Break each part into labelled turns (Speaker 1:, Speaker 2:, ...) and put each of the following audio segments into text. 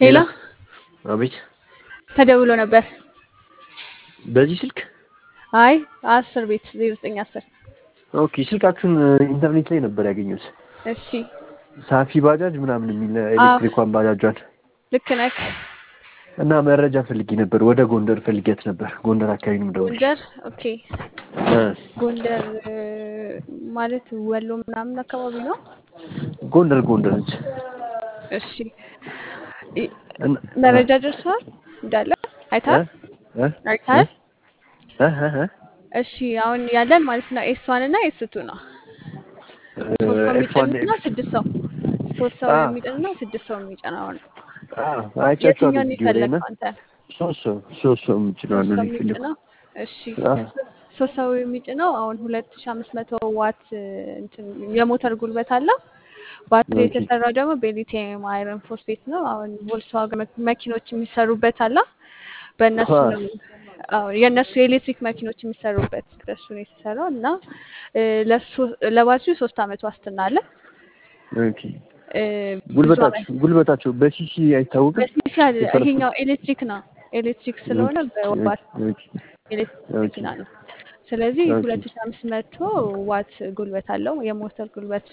Speaker 1: ሄሎ
Speaker 2: አቤት።
Speaker 1: ተደውሎ ነበር።
Speaker 2: በዚህ ስልክ
Speaker 1: አይ አስር ቤት ዜሮ ዘጠኝ አስር
Speaker 2: ኦኬ። ስልካችሁን ኢንተርኔት ላይ ነበር ያገኘሁት።
Speaker 1: እሺ
Speaker 2: ሳፊ ባጃጅ ምናምን የሚል ኤሌክትሪኳን ባጃጇን
Speaker 1: ልክ ነህ።
Speaker 2: እና መረጃ ፈልጌ ነበር። ወደ ጎንደር ፈልጌያት ነበር። ጎንደር አካባቢ ነው የምደውልልሽ።
Speaker 1: ጎንደር ኦኬ።
Speaker 2: እ
Speaker 1: ጎንደር እ፣ ማለት ወሎ ምናምን አካባቢ ነው።
Speaker 2: ጎንደር ጎንደር ነች።
Speaker 1: እሺ ኢ-
Speaker 2: እና-
Speaker 1: መረጃ ደርሰዋል እንዳለ አይተሃል
Speaker 2: እ?
Speaker 1: አይተሃል?
Speaker 2: እ? እ? እ?
Speaker 1: እሺ አሁን ያለን ማለት ነው ኤስ ዋን እና ኤስ ቱ ነው። ሶስት ሰው
Speaker 2: ኤፍ1
Speaker 1: የሚጭንና ስድስት ሰው ሶስት ሰው
Speaker 2: አ።
Speaker 1: የሚጭንና ስድስት ሰው የሚጭነው ነው።
Speaker 2: አዎ፣ አይቻቸዋለሁ
Speaker 1: የትኛውን
Speaker 2: ቪዲዮ ላይ እና
Speaker 1: የፈለግከው አንተ?
Speaker 2: ሶስት ሰው ሶስት ሰው የምችለው
Speaker 1: ሶስት
Speaker 2: ነው
Speaker 1: ሰው
Speaker 2: የሚፈልገው።
Speaker 1: የሚጭነው እሺ
Speaker 2: አዎ።
Speaker 1: ሶስት ሰው የሚጭነው አሁን ሁለት ሺ አምስት መቶ ዋት እንትን የሞተር ጉልበት አለው። ባትሪ
Speaker 2: ኦኬ።
Speaker 1: የተሰራው ደግሞ በሊቲየም አይረን ፎስፌት ነው። አሁን ቮልስዋገን መኪ- መኪኖች የሚሰሩበት አለ። በእነሱ
Speaker 2: አዎ።
Speaker 1: ነው አዎ፣ የእነሱ የኤሌክትሪክ መኪኖች የሚሰሩበት በሱ ነው የተሰራው እና እ፣ ለሱ ለባትሪው ሶስት አመት ዋስትና አለ።
Speaker 2: ኦኬ።
Speaker 1: እ፣ ብዙ አመት
Speaker 2: ጉልበታቸው ጉልበታቸው በሲሲ አይታወቅም።
Speaker 1: በሲሲ አለ።
Speaker 2: የፈረሱ-
Speaker 1: ይሄኛው ኤሌክትሪክ ነው። ኤሌክትሪክ ስለሆነ በዋት
Speaker 2: ኦኬ።
Speaker 1: ኤሌክትሪክ
Speaker 2: ኦኬ።
Speaker 1: መኪና ነው። ስለዚህ
Speaker 2: ኦኬ።
Speaker 1: ሁለት ሺ አምስት መቶ ዋት ጉልበት አለው የሞተር ጉልበት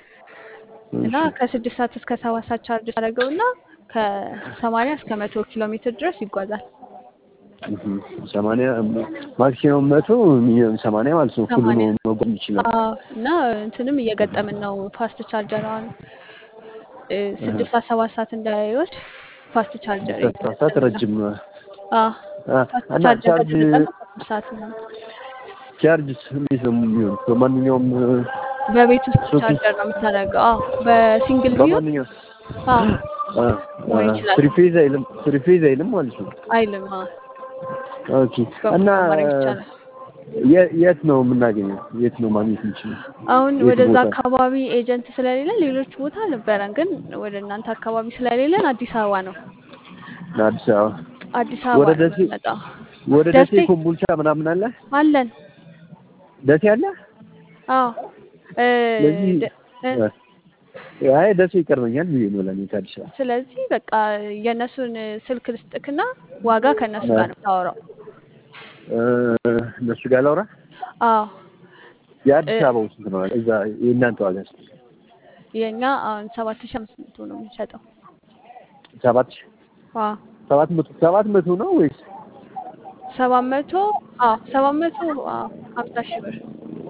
Speaker 1: እና ከስድስት ሰዓት እስከ ሰባት ሰዓት ቻርጅ ታደርገው እና ከሰማንያ እስከ መቶ ኪሎ ሜትር ድረስ ይጓዛል።
Speaker 2: እህም፣ ሰማንያ ማክሲመም መቶ ሚኒመም ሰማንያ ማለት ነው። ሁሉ
Speaker 1: ሰማንያ
Speaker 2: ነው መጓዝ ይችላል።
Speaker 1: አዎ፣ እና እንትንም እየገጠምን ነው ፋስት ቻርጀር አሁን እ፣ ስድስት ሰዓት ሰባት ሰዓት እንዳይወስድ ፋስት ቻርጀር
Speaker 2: ሁለት ሰዓት ረጅም ነው።
Speaker 1: አዎ፣
Speaker 2: አ፣
Speaker 1: ፋስት
Speaker 2: እና
Speaker 1: ቻርጀር
Speaker 2: ቻርጅ
Speaker 1: ከተጠቀም ሶስት ሰዓት ነው።
Speaker 2: ቻርጅ እንዴት ነው የሚሆን? በማንኛውም
Speaker 1: በቤት ውስጥ
Speaker 2: ሶኬት
Speaker 1: ቻርጀር ነው የምታደርገው። አዎ፣ በሲንግል ቪው
Speaker 2: በማንኛውም
Speaker 1: አዎ መሆን ይችላል።
Speaker 2: ፍሪ ፌዝ አይልም ፍሪ ፌዝ አይልም ማለት ነው።
Speaker 1: አይልም። አዎ፣
Speaker 2: ኦኬ። እና
Speaker 1: በሙሉ ማድረግ ይቻላል።
Speaker 2: የ- የት ነው የምናገኘው? የት ነው ማግኘት የምንችለው?
Speaker 1: አሁን
Speaker 2: የት
Speaker 1: ወደዛ
Speaker 2: ቦታ?
Speaker 1: አካባቢ ኤጀንት ስለሌለ ሌሎች ቦታ ነበረን፣ ግን ወደ እናንተ አካባቢ ስለሌለን አዲስ አበባ ነው።
Speaker 2: አዲስ አበባ
Speaker 1: አዲስ አበባ
Speaker 2: ወደ
Speaker 1: ነው
Speaker 2: ደሴ
Speaker 1: የምንመጣው።
Speaker 2: ወደ ደሴ
Speaker 1: ደሴ
Speaker 2: ኮምቦልቻ ምናምን አለ
Speaker 1: አለን።
Speaker 2: ደሴ አለ።
Speaker 1: አዎ እ፣
Speaker 2: ስለዚህ
Speaker 1: ደ- እ፣
Speaker 2: አይ ደሴ ይቀርበኛል ብዬ ነው ለኔ ከአዲስ አበባ።
Speaker 1: ስለዚህ በቃ የእነሱን ስልክ ልስጥክና ዋጋ ከእነሱ ጋር ነው የምታወራው።
Speaker 2: እ፣ እነሱ ጋር ላውራ።
Speaker 1: አዎ
Speaker 2: የአዲስ
Speaker 1: እ፣
Speaker 2: አበባው ስንት ነው? እዛ የእናንተ ዋጋ ስንት?
Speaker 1: የእኛ አሁን ሰባት ሺህ አምስት መቶ ነው የምንሸጠው።
Speaker 2: ሰባት ሺህ
Speaker 1: አዎ
Speaker 2: ሰባት መቶ ሰባት መቶ ነው ወይስ
Speaker 1: ሰባት መቶ አዎ ሰባት መቶ አዎ ሀምሳ ሺህ ብር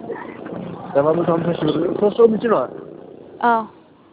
Speaker 2: ሰባት መቶ ሀምሳ ሺህ ብር? ሶስት ሰው የምችለው
Speaker 1: አዎ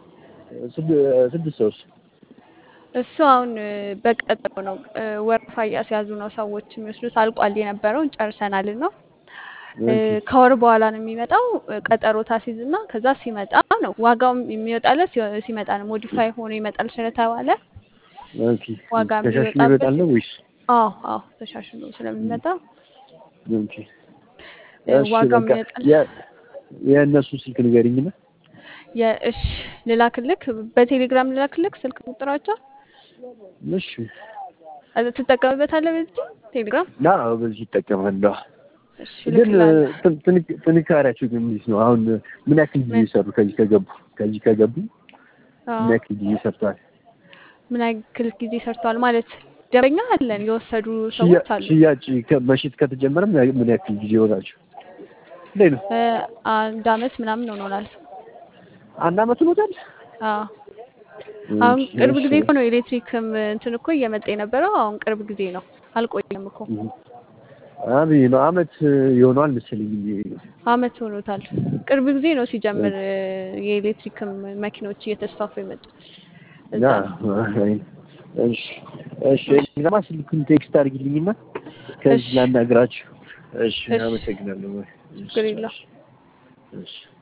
Speaker 2: ስድ- ስድስት ሰውስ?
Speaker 1: እሱ አሁን እ፣ በቀጠሮ ነው እ፣ ወረፋ እያስያዙ ነው ሰዎች የሚወስዱት። አልቋል የነበረውን ጨርሰናል ነው እ፣
Speaker 2: ኦኬ
Speaker 1: ከወር በኋላ ነው የሚመጣው። እ፣ ቀጠሮ ታሲዝ እና ከዛ ሲመጣ ነው ዋጋውም የሚወጣለት ሲ- ሲመጣ ነው። ሞዲፋይ ሆኖ ይመጣል ስለተባለ
Speaker 2: ኦኬ።
Speaker 1: ዋጋ
Speaker 2: ተሻሽሎ
Speaker 1: የሚወጣበት
Speaker 2: ይመጣል ነው ወይስ?
Speaker 1: አዎ አዎ ተሻሽሎ ስለሚመጣ
Speaker 2: ኦኬ
Speaker 1: እ፣
Speaker 2: እሺ
Speaker 1: ዋጋው
Speaker 2: በቃ
Speaker 1: የሚወጣል
Speaker 2: የ- የእነሱ ስልክ ንገሪኝና
Speaker 1: የእሽ ልላክልክ፣ በቴሌግራም ልላክልክ ስልክ ቁጥራቸው
Speaker 2: እሺ
Speaker 1: እ፣ ትጠቀምበታለህ በዚህ ቴሌግራም።
Speaker 2: ና በዚህ ይጠቀማለሁ።
Speaker 1: እሺ
Speaker 2: ግን
Speaker 1: እልክልሃለሁ።
Speaker 2: ጥ- ጥንክ- ጥንካሬያቸው ግን እንዴት ነው? አሁን ምን ያክል ጊዜ
Speaker 1: ምን
Speaker 2: ሰሩ? ከዚህ ከገቡ ከዚህ ከገቡ
Speaker 1: አዎ
Speaker 2: ምን ያክል ጊዜ ሰርተዋል?
Speaker 1: ምን ያክል ጊዜ ሰርተዋል ማለት ደንበኛ አለን፣ የወሰዱ
Speaker 2: ሽያ-
Speaker 1: ሰዎች አሉ።
Speaker 2: ሽያጭ ከ- መሸጥ ከተጀመረ ምን ያ- ምን ያክል ጊዜ ሆናቸው? እንዴት ነው?
Speaker 1: እ፣ አንድ አመት ምናምን ሆኖናል።
Speaker 2: አንድ አመት ሆኖታል።
Speaker 1: አዎ አሁን
Speaker 2: እሺ
Speaker 1: ቅርብ
Speaker 2: እሺ
Speaker 1: ጊዜ እኮ ነው ኤሌክትሪክም እንትን እኮ እየመጣ የነበረው። አሁን ቅርብ ጊዜ ነው፣ አልቆየም እኮ
Speaker 2: እህ። አብይ ነው አመት ይሆነዋል መሰለኝ።
Speaker 1: አመት ሆኖታል። ቅርብ ጊዜ ነው ሲጀምር እ፣ የኤሌክትሪክም መኪኖች እየተስፋፉ የመጡት እዛ
Speaker 2: ያ
Speaker 1: ነው።
Speaker 2: አይ፣ እሺ እሺ ለማ ስልኩን ቴክስት አድርጊልኝና ከዚህ
Speaker 1: እሺ
Speaker 2: ላናግራችሁ። እሺ
Speaker 1: እሺ
Speaker 2: አመሰግናለሁ። እሺ
Speaker 1: ችግር የለውም።
Speaker 2: እሺ እሺ